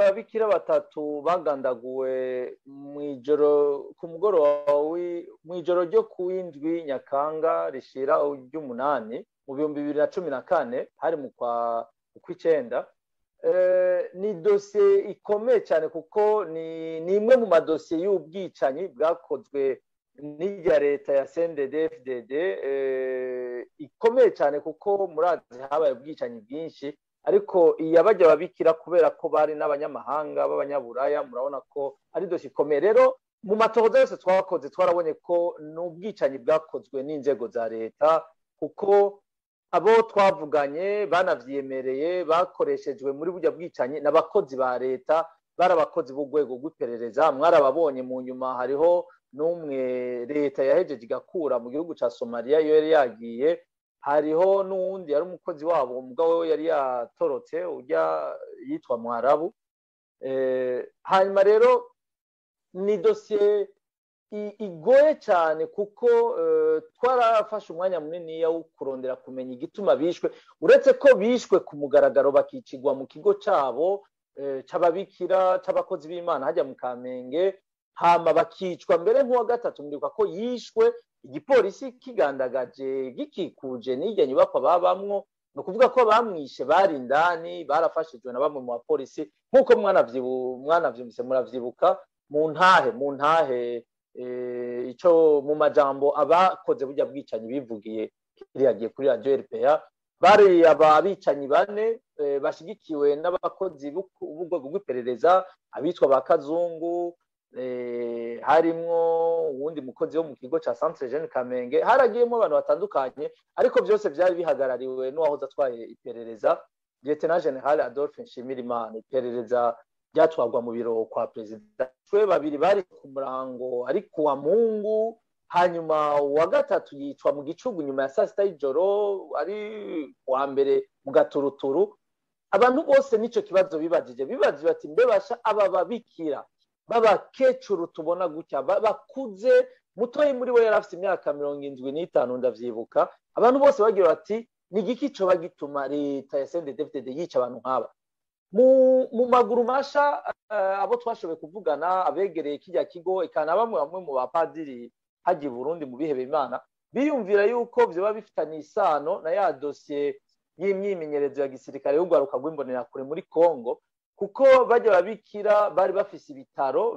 bajya babikira batatu bagandaguwe mu ijoro ku mugoroba mu ijoro ryo ku w'indwi nyakanga rishira ry'umunani mu bihumbi bibiri na cumi na kane hari mu kwa kw'icyenda ni dosiye ikomeye cyane kuko ni imwe mu madosiye y'ubwicanyi bwakozwe n'irya leta ya cndfdd ikomeye cyane kuko murazi habaye ubwicanyi bwinshi ariko iyabajya babikira kubera ko bari n'abanyamahanga b'abanyaburaya murabona ko ari dosiye ikomeye rero mu matohoza yose twakoze twarabonye ko ni ubwicanyi bwakozwe n'inzego za leta kuko abo twavuganye banavyemereye bakoreshejwe muri burya bwicanyi n'abakozi ba leta bari abakozi b'urwego rw'iperereza mwarababonye mu nyuma hariho n'umwe leta yahejeje igakura mu gihugu cya somaliya iyo yari yagiye hariho n'uwundi yari umukozi wabo umugabo we yari yatorotse ujya yitwa mwarabu hanyuma rero ni dosiye igoye cyane kuko twarafashe umwanya munini wo kurondera kumenya igituma bishwe uretse ko bishwe ku mugaragaro bakicigwa mu kigo cyabo cy'ababikira cy'abakozi b'imana hajya mu kamenge hama bakicwa mbere nk'uwa gatatu muribuka ko yishwe igipolisi kigandagaje gikikuje n'irya nyubakwa babamwo ni ukuvuga ko bamwishe bari indani barafashijwe na bamwe mu bapolisi nk'uko mwanavyumvise muravyibuka mu ntahe mu ntahe icyo mu majambo abakoze burya bwicanyi bivugiye kiriyagiye kuri radiyo rpa bari ababicanyi bane bashyigikiwe n'abakozi b'urwego rw'iperereza abitwa ba kazungu harimwo uwundi mukozi wo mu kigo cya centre jeune kamenge haragiyemo abantu batandukanye ariko byose byari bihagarariwe n'uwahoze atwaye iperereza lieutenant general adolphe nshimirimana iperereza ryatwagwa mu biro kwa perezida twe babiri bari ku murango ari kuwa mungu hanyuma uwa gatatu yicwa mu gicugu nyuma ya saa sita y'ijoro ari kuwa mbere mu gaturuturu abantu bose n'icyo kibazo bibajije bibajije bati mbebasha aba babikira b'abakecuru tubona gutya bakuze mutoyi muri we yari afite imyaka mirongo indwi n'itanu ndavyibuka abantu bose bagira bati ni igiki coba gituma leta ya sendedefded yica abantu nk'aba mu maguru masha abo twashoboye kuvugana abegereye kijya kigo ikana bamwe bamwe mu bapadiri hagiye Burundi mu bihebe imana biyumvira yuko vyoba bifitanye isano na ya dosiye y'imyimenyerezo ya gisirikare y'urwaruka rw'imbonerakure muri Congo kuko bajya babikira bari bafise ibitaro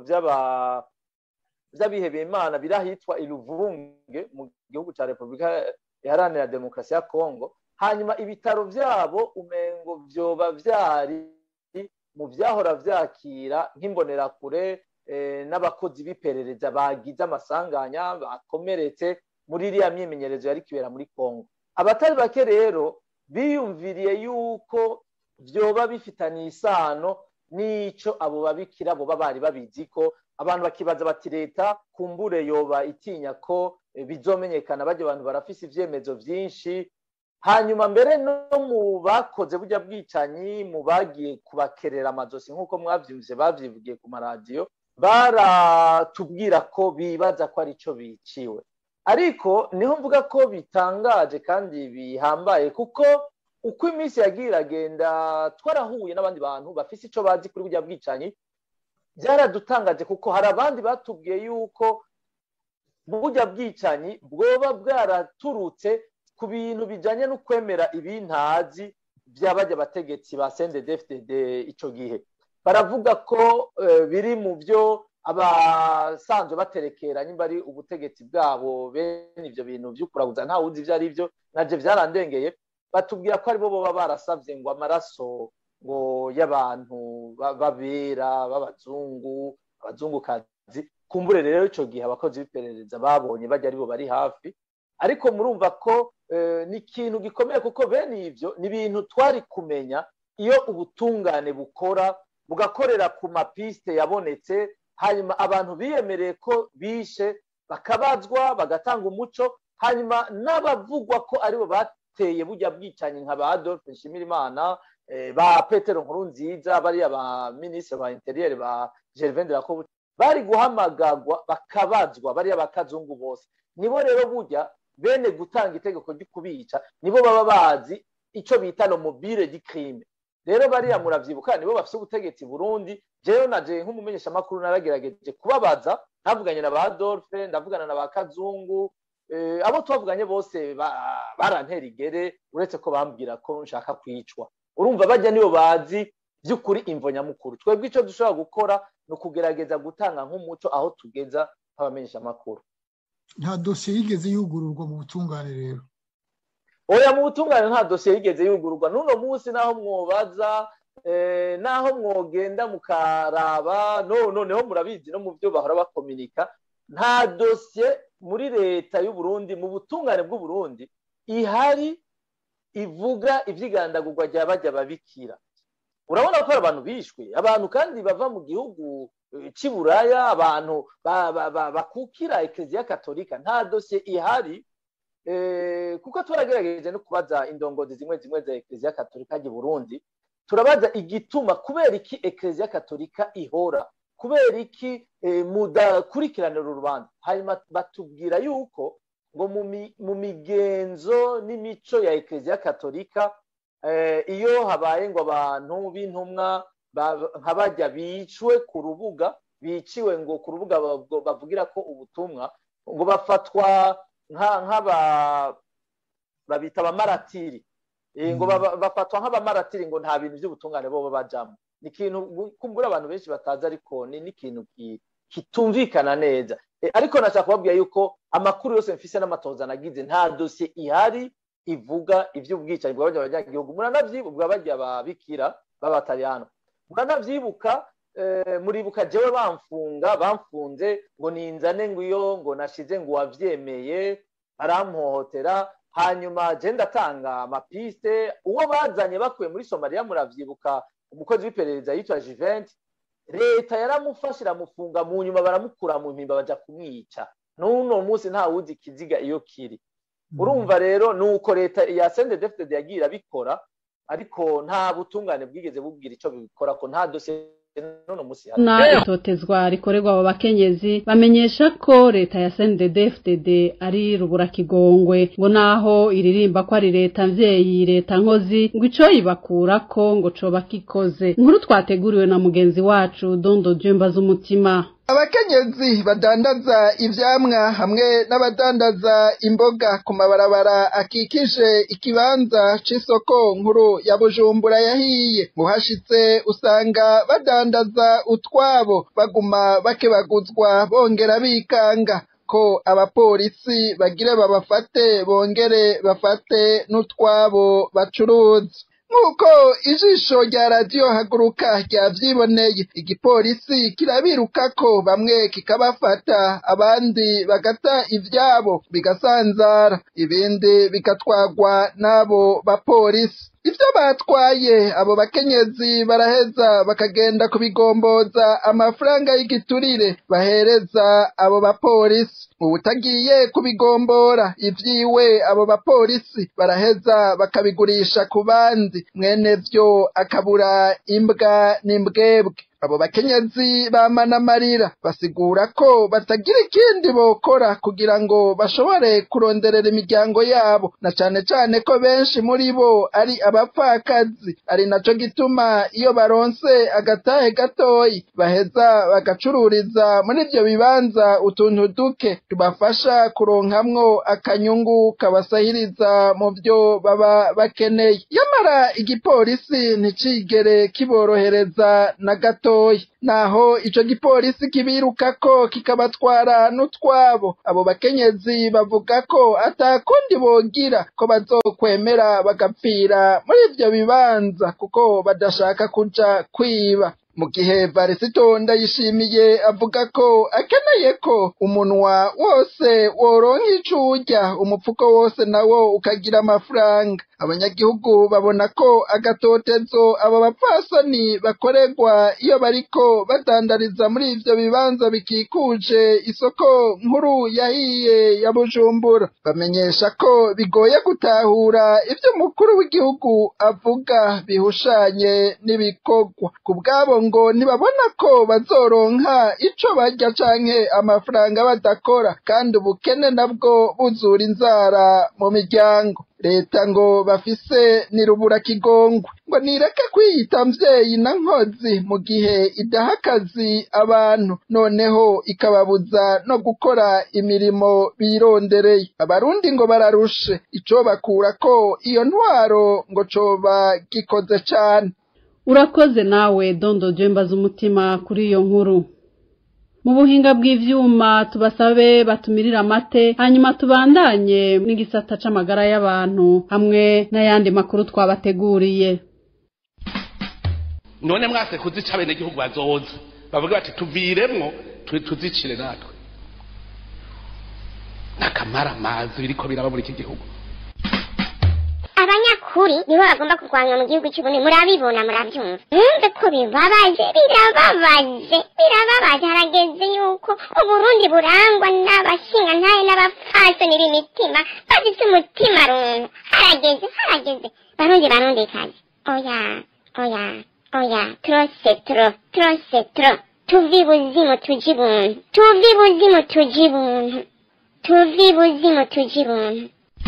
vy'abihebeye imana biri ahitwa Iluvunge mu gihugu ca Repubulika iharanira demokarasi ya Congo hanyuma ibitaro vyabo umengo vyoba vyari mu vyahora vyakira nk'imbonerakure n'abakozi b'iperereza bagize amasanganya bakomeretse muri iriya myimenyerezo yari kibera muri Congo abatari bake rero biyumviriye yuko vyoba bifitanye isano n'ico abo babikira bo bari babizi ko abantu bakibaza bati leta kumbure yoba itinya ko bizomenyekana bajya abantu barafise ivyemezo vyinshi hanyuma mbere no mu bakoze burya bwicanyi mu bagiye kubakerera amazosi nk'uko mwavyumvise bavyivugiye ku maradiyo baratubwira ko bibaza ko ari cyo biciwe ariko niho mvuga ko bitangaje kandi bihambaye kuko uko iminsi yagiye iragenda twarahuye n'abandi bantu bafise icyo bazi kuri burya bwicanyi byaradutangaje kuko hari abandi batubwiye yuko burya bwicanyi bwoba bwaraturutse ku bintu bijyanye no kwemera ibintazi by'abajya abategetsi ba sendedefded icyo gihe baravuga ko biri mu byo abasanzwe baterekera nimba ari ubutegetsi bwabo bene ibyo bintu by'ukuraguza nta wuzi ibyo ari byo nabyo byarandengeye batubwira ko aribo baba barasabye ngo amaraso ngo y'abantu babera b'abazungu abazungukazi kumbure rero icyo gihe abakozi b'iperereza babonye bajya aribo bari hafi ariko murumva ko ni ikintu gikomeye kuko bene ibyo ni ibintu twari kumenya iyo ubutungane bukora bugakorera ku mapisite yabonetse hanyuma abantu biyemereye ko bishe bakabazwa bagatanga umuco hanyuma n'abavugwa ko aribo bateye bujya bwicanyi nka ba adolphe nshimirimana ba petero nkuru nziza bariya ba minisitiri ba interiyeri ba gervain de la bari guhamagagwa bakabazwa bariya bakazungu bose nibo rero burya bene gutanga itegeko ryo kubica nibo baba bazi icyo bita no mobile di crime rero bariya muravyibuka nibo bafise ubutegetsi burundi jewe naje nk'umumenyeshamakuru naragerageje kubabaza ntavuganye na ba adolphe ndavugana na ba kazungu abo twavuganye bose barantera igere uretse ko bambwira ko nshaka kwicwa urumva bajya nibo bazi by'ukuri imvo nyamukuru twebwe icyo dushobora gukora ni ukugerageza gutanga nk'umuco aho tugeza nk'abamenyeshamakuru nta dosiye yigeze yugururwa mu butungane rero oya mu butungane nta dosiye yigeze yugururwa n'uno munsi naho mwobaza naho mwogenda mukaraba noneho murabizi no mu byo bahora bakominika nta dosiye muri leta y'uburundi mu butungane bw'uburundi ihari ivuga iby'igandagurwa rya bajya babikira urabona ko hari abantu bishwe abantu kandi bava mu gihugu cy'iburaya abantu bakukira ekeziya katolika nta dosiye ihari kuko turagerageje no kubaza indongozi zimwe zimwe za ekeziya katolika ry'i burundi turabaza igituma kubera iki ekeziya katolika ihora kubera iki mudakurikiranira urubanza hanyuma batubwira yuko ngo mu migenzo n'imico ya ekeziya katolika iyo habaye ngo abantu b'intumwa nka bajya bicwe ku rubuga biciwe ngo ku rubuga bavugira ko ubutumwa ngo bafatwa nk'aba babita abamaratiri ngo bafatwa nk'abamaratiri ngo nta bintu by'ubutungane bo bajyamo ni ikintu kumbura abantu benshi batazi ariko ni n'ikintu kitumvikana neza ariko nashaka kubabwira yuko amakuru yose mfise n'amatoza nagize nta dosiye ihari ivuga iby'ubwicanyi bwa banyagihugu muranabyibuka bajya babikira b'abataliyano muranabyibuka muribuka jewe bamfunga bamfunze ngo ninzane ngo iyo ngo nashize ngo wabyemeye barampohotera hanyuma je ndatanga amapiste uwo bazanye bakuye muri somaliya muravyibuka umukozi w'iperereza yitwa jiventi leta yaramufashe iramufunga mu nyuma baramukura mu mpimba baja kumwica n'uno munsi nta wuzi ikiziga iyo kiri urumva rero ni uko leta ya sende defitede yagiye irabikora ariko nta butungane bwigeze bubwira icyo bikora ko nta dosiye na itotezwa rikorerwa abo bakenyezi bamenyesha ko leta ya CNDD-FDD ari rubura kigongwe ngo naho iririmba ko ari leta mvyeyi leta nkozi ngo ico yibakurako ngo coba kikoze inkuru twateguriwe na mugenzi wacu Dondo Jemba z'umutima abakenyezi badandaza ivyamwa hamwe n'abadandaza imboga ku mabarabara akikije ikibanza c'isoko nkuru ya bujumbura yahiye muhashitse usanga badandaza utwabo baguma bakebaguzwa bongera bikanga ko abapolisi bagire babafate bongere bafate n'utwabo bacuruza nk'uko ijisho rya radiyo haguruka ryavyiboneye igipolisi kirabirukako bamwe kikabafata abandi bagata ivyabo bigasanzara ibindi bigatwagwa n'abo bapolisi ivyo batwaye abo bakenyezi baraheza bakagenda kubigomboza amafaranga y'igiturire bahereza abo bapolisi mu butagiye kubigombora ivyiwe abo bapolisi baraheza bakabigurisha ku bandi mwene vyo akabura imbwa n'imbwebwe abo bakenyezi bamana amarira basigura ko batagira ikindi bokora kugira ngo bashobore kuronderera imiryango yabo na cane cane ko benshi muri bo ari abapfakazi ari naco gituma iyo baronse agatahe gatoyi baheza bagacururiza muri ivyo bibanza utuntu duke tubafasha kuronkamwo akanyungu kabasahiriza mu vyo baba bakeneye yamara igipolisi nticigere kiborohereza na gato naho ico gipolisi kibirukako kikabatwara n'utwabo abo bakenyezi bavuga ko atakundi bogira ko bazokwemera bagapfira muri ivyo bibanza kuko badashaka kuja kwiba mu gihe varisito ndayishimiye avuga ko akeneye ko umunwa wose woronka ico urya umupfuko wose nawo ukagira amafaranga abanyagihugu babona ko agatotezo abo bapfasoni bakorerwa iyo bariko badandariza muri ivyo bibanza bikikuje isoko nkuru yahiye ya bujumbura bamenyesha ko bigoye gutahura ivyo umukuru w'igihugu avuga bihushanye n'ibikorwa ku bwabo ngo ntibabona ko bazoronka ico barya canke amafaranga badakora kandi ubukene nabwo buzura inzara mu miryango leta ngo bafise nirubura kigongwe ngo nireke kwiyita mvyeyi na nkozi mu gihe idaha akazi abantu noneho ikababuza no gukora imirimo birondereye abarundi ngo bararushe ico bakura ko iyo ntwaro ngo coba gikoze cane urakoze nawe dondo jembaza umutima kuri iyo nkuru mu buhinga bw'ivyuma tubasabe batumirira amate hanyuma tubandanye n'igisata c'amagara y'abantu hamwe n'ayandi makuru twabateguriye none mwase kuzica abenegihugu bazoza bavuga bati tuviremwo tuzicire natwe n'akamara amazi biriko biraba muri iki gihugu abanyakuri nibo bagomba kurwanywa mu gihugu cy'ubundi murabibona murabyumva mwumve ko bibabaje birababaje birababaje harageze yuko uburundi burangwa n'abashinga ntaye n'abapfasoni b'imitima bafite umutima runtu harageze harageze barundi barundi kazi oya oya oya trose tro trose tro tuvi buzimu tuji buntu tuvi buzimu tuji buntu tuvi buzimu tuji buntu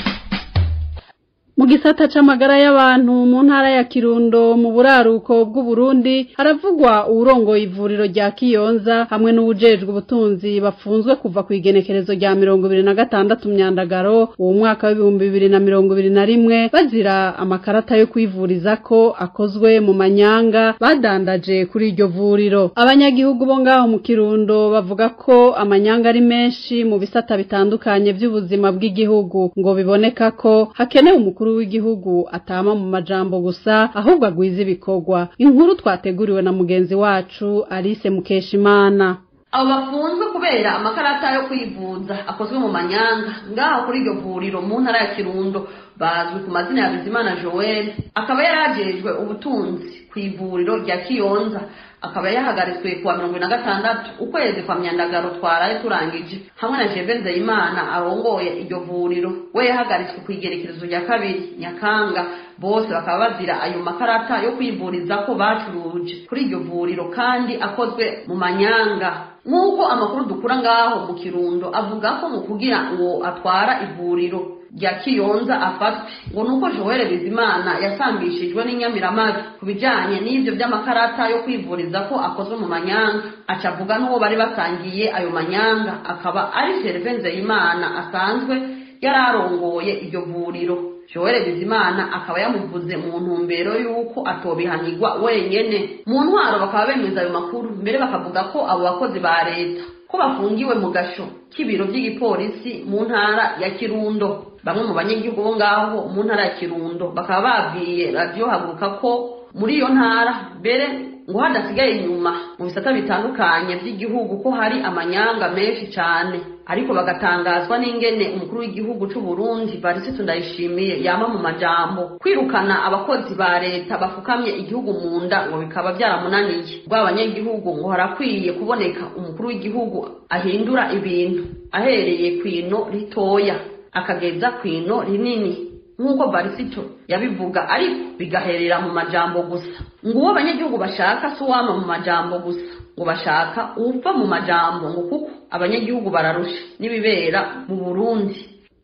mu gisata c'amagara y'abantu mu ntara ya kirundo mu buraruko bw'uburundi haravugwa uwurongoye ivuriro rya kiyonza hamwe n'uwujejwe ubutunzi bafunzwe kuva ku igenekerezo rya mirongo ibiri na gatandatu myandagaro uwo mwaka w'ibihumbi bibiri na mirongo ibiri na rimwe bazira amakarata yo kwivuriza ko akozwe mu manyanga badandaje kuri iryo vuriro abanyagihugu bo ngaho mu kirundo bavuga ko amanyanga ari menshi mu bisata bitandukanye by'ubuzima bw'igihugu ngo biboneka ko hakenewe umukuru umukuru w'igihugu atama mu majambo gusa ahubwo agwiza ibikorwa inkuru twateguriwe na mugenzi wacu Alice Mukeshimana abo bafunzwe kubera amakarata yo kwivuza akozwe mu manyanga ngaho kuri iryo vuriro mu ntara ya kirundo bazwi ku mazina ya bizimana joel akaba yarajejwe ubutunzi ku ivuriro rya kiyonza akaba yahagaritswe kuwa mirongo na gatandatu ukwezi kwa myandagaro twaraye turangije hamwe na jeve nzeyimana arongoye iryo vuriro we yahagaritswe ku igerekerezo rya kabiri nyakanga bose bakaba bazira ayo makarata yo kwivuriza ko bacuruje kuri iryo vuriro kandi akozwe mu manyanga nk'uko amakuru dukura ngaho mu kirundo avuga ko mu kugira uwo atwara ivuriro rya kiyonza afatwe ngo nuko joel bizimana yasambishijwe n'inyamiramabi ku bijanye n'ivyo vy'amakarata yo kwivuriza ko akozwe mu manyanga aca avuga n'uwo bari basangiye ayo manyanga akaba ari serve nzeyimana asanzwe yari arongoye iryo vuriro joel bizimana akaba yamuvuze mu ntumbero y'uko atobihanirwa wenyene mu ntwaro bakaba bemeza ayo makuru mbere bakavuga ko abo bakozi ba leta ko bafungiwe mu gasho k'ibiro by'igipolisi mu ntara ya kirundo bamwe mu banyagihugu bo ngaho mu ntara ya kirundo bakaba babwiye radiyo haguruka ko muri iyo ntara mbere ngo hadasigaye inyuma mu bisata bitandukanye by'igihugu ko hari amanyanga menshi cyane ariko bagatangazwa n'ingene umukuru w'igihugu c'u Burundi Varisito Ndayishimiye yama mu majambo kwirukana abakozi ba leta bafukamye igihugu mu nda ngo bikaba byaramunaniye ubwo abanyagihugu ngo harakwiye kuboneka umukuru w'igihugu ahindura ibintu ahereye kwino ritoya akageza kwino rinini nk'uko barisito yabivuga ariko bigaherera mu majambo gusa ngo uwo abanyagihugu bashaka si uwama mu majambo gusa ngo bashaka uva mu majambo ngo kuko abanyagihugu bararusha n'ibibera mu burundi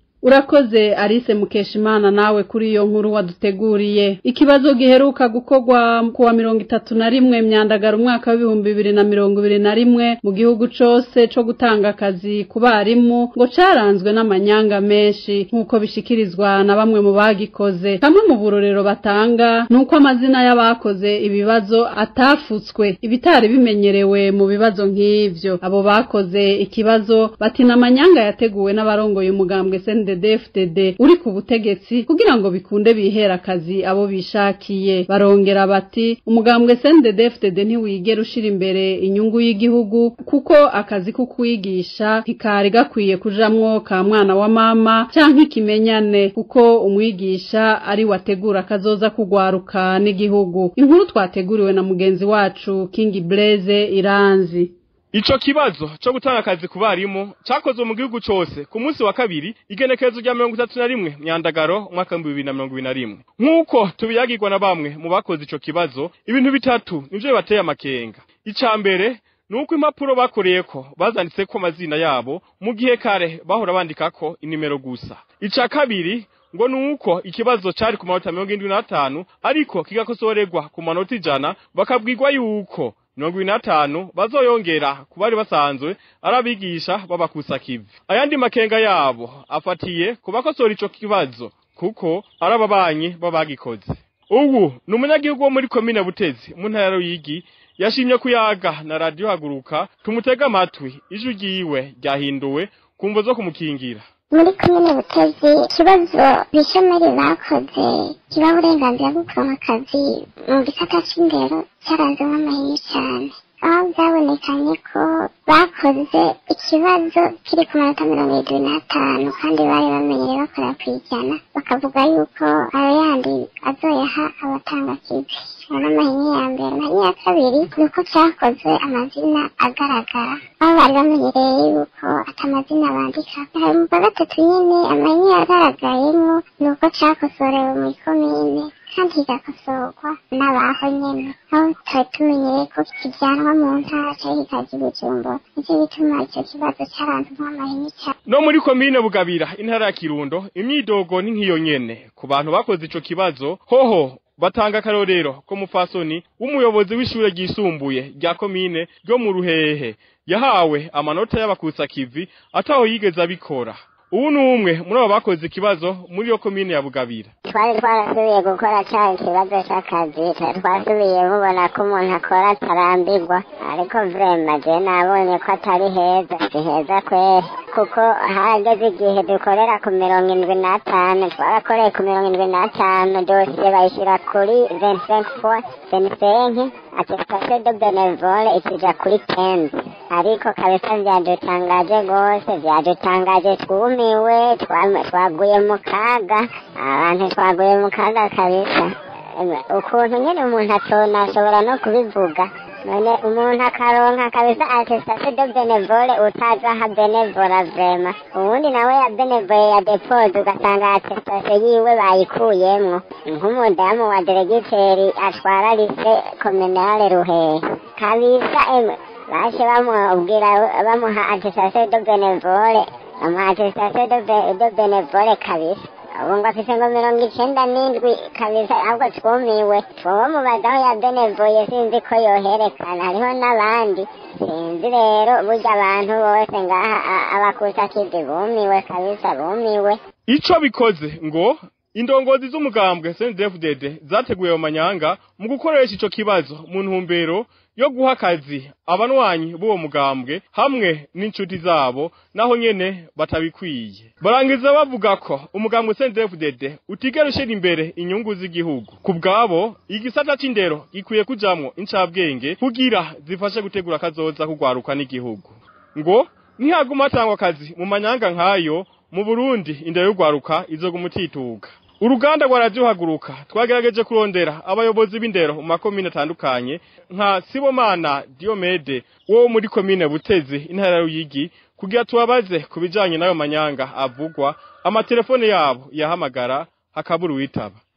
urakoze Alice Mukeshimana nawe kuri iyo nkuru waduteguriye ikibazo giheruka gukorwa kuwa mirongo itatu na rimwe myandagara umwaka w'ibihumbi bibiri na mirongo ibiri na rimwe mu gihugu cose co gutanga akazi ku barimu ngo caranzwe n'amanyanga menshi nk'uko bishikirizwa na bamwe mu bagikoze kamwe mu burorero batanga ni uko amazina y'abakoze ibibazo atafutswe ibitari bimenyerewe mu bibazo nk'ivyo abo bakoze ikibazo bati n'amanyanga yateguwe n'abarongoye umugambwe sende DFDD uri ku butegetsi kugira ngo bikunde bihera akazi abo bishakiye barongera bati umugambwe CNDD-FDD ntiwigera ushira imbere inyungu y'igihugu kuko akazi ko kwigisha ntikari gakwiye kujamwo ka mwana wa mama canke ikimenyane kuko umwigisha ari wategura kazoza kugwaruka n'igihugu inkuru twateguriwe na mugenzi wacu King Blaze Iranzi Ico kibazo co gutanga akazi ku barimu cakozwe mu gihugu cose ku munsi wa kabiri igenekerezo rya mirongo itatu na rimwe myandagaro umwaka w'ibihumbi bibiri na mirongo ibiri na rimwe nk'uko tubiyagirwa na bamwe mu bakoze ico kibazo ibintu bitatu nivyo bibateye amakenga ica mbere nuko impapuro bakoreyeko bazanditseko amazina yabo mu gihe kare bahora bandikako inimero gusa ica kabiri ngo nuko ikibazo cari ku manota mirongo indwi n'atanu ariko kigakosorerwa ku manota ijana bakabwirwa yuko mirongo ibiri n'atanu bazoyongera ku bari basanzwe ari abigisha b'abakusakivi ayandi makenga yabo afatiye ku bakosora ico kibazo kuko ari ababanyi b'abagikoze ubu ni umunyagihugu wo muri komine butezi mu ntara ya ruyigi yashimye kuyaga na radiyo haguruka tumutega amatwi ijwi ryiwe ryahinduwe ku mvo zo kumukingira muri komine butezi ikibazo bishomeri bakoze kibaha uburenganzira bwo kuronka akazi mu gisata c'indero cyaranzemo amahini cyane aho byabonekanye ko bakoze ikibazo kiri ku manota mirongo irindwi n'atanu kandi bari bamenyere bakora ku ijana bakavuga yuko ayo yandi azoyaha abatanga kizi ayo ni amahini ya mbere amahini ya kabiri ni uko cyakozwe amazina agaragara aho bari bamenyereye yuko ata amazina bandika hari mu kwa gatatu nyine amahini yagaragayemo ni uko cyakosorewe mu ikomine kandi kigakosorwa n'abaho nyene aho twari tumenyereye ko kijyanwa mu ntara cyangwa kikaja i bujumbura nicyo bituma icyo kibazo cyaranzwe amahini cyane no muri komine bugabira intara ya kirundo imyidogo ni nk'iyo nyene ku bantu bakoze ico kibazo hoho batanga akarorero ko mufasoni w'umuyobozi w'ishure ryisumbuye rya komine ryo mu ruhehe yahawe amanota y'abakusakivi ataho yigeze abikora ubu ni umwe muri abo bakoze ikibazo muri iyo komine ya bugabira twari twarasubiye gukora cya ikibazo cy'akazi twasubiye mubona ko umuntu akora atarambirwa ariko vrema je nabonye ko atari heza si heza kweri kuko hageze igihe dukorera ku mirongo indwi n'atanu twarakoreye ku mirongo indwi n'atanu dosiye bayishyira kuri vingt fois vingt attestation de benevole ikija kuri kenzi ariko kabisa vyadutangaje rwose vyadutangaje twumiwe twam- twaguye mu kaga abantu twaguye mu kaga kabisa Emwe, ukuntu nyene umuntu atonashobora no kubivuga none umuntu akaronka kabisa attestation de benevole utazaha benevora vrema ubundi nawe ya benevole ya depose ugasanga attestation yiwe bayikuyemwo nk'umudamu wa deregiteri atwara lise kominale ruhehe kabisa emwe bashe bamubwira bamuha attestation de benevole bamuha attestation de be- de benevole kabisa ubu ngo afise ngo mirongo icenda n'indwi kabisa ahubwo twumiwe twoba mubazaho ya benevoye sinzi ko yoherekana hariho n'abandi sinzi rero burya abantu bose ngaha a- abakusakizi bumiwe kabisa bumiwe ico bikoze ngo indongozi z'umugambwe CNDD-FDD zateguye ayo manyanga mu gukoresha ico kibazo mu ntumbero yo guha akazi abanwanyi b'uwo mugambwe hamwe n'inshuti zabo naho nyene batabikwiye barangiza bavuga ko umugambwe CNDD-FDD utigera ushira imbere inyungu z'igihugu ku bwabo igisata c'indero gikwiye kujamwo incabwenge kugira zifashe gutegura kazoza kugwaruka n'igihugu ngo ntihaguma hatangwa akazi mu manyanga nk'ayo mu Burundi indero y'ugwaruka izoguma utituka uruganda rwa radiyo haguruka twagerageje kurondera abayobozi b'indero mu makomine atandukanye nka sibomana diomede wo muri komine butezi intara ya ruyigi kugira tubabaze ku bijanye n'ayo manyanga avugwa amatelefone yabo yahamagara hakabura uwitaba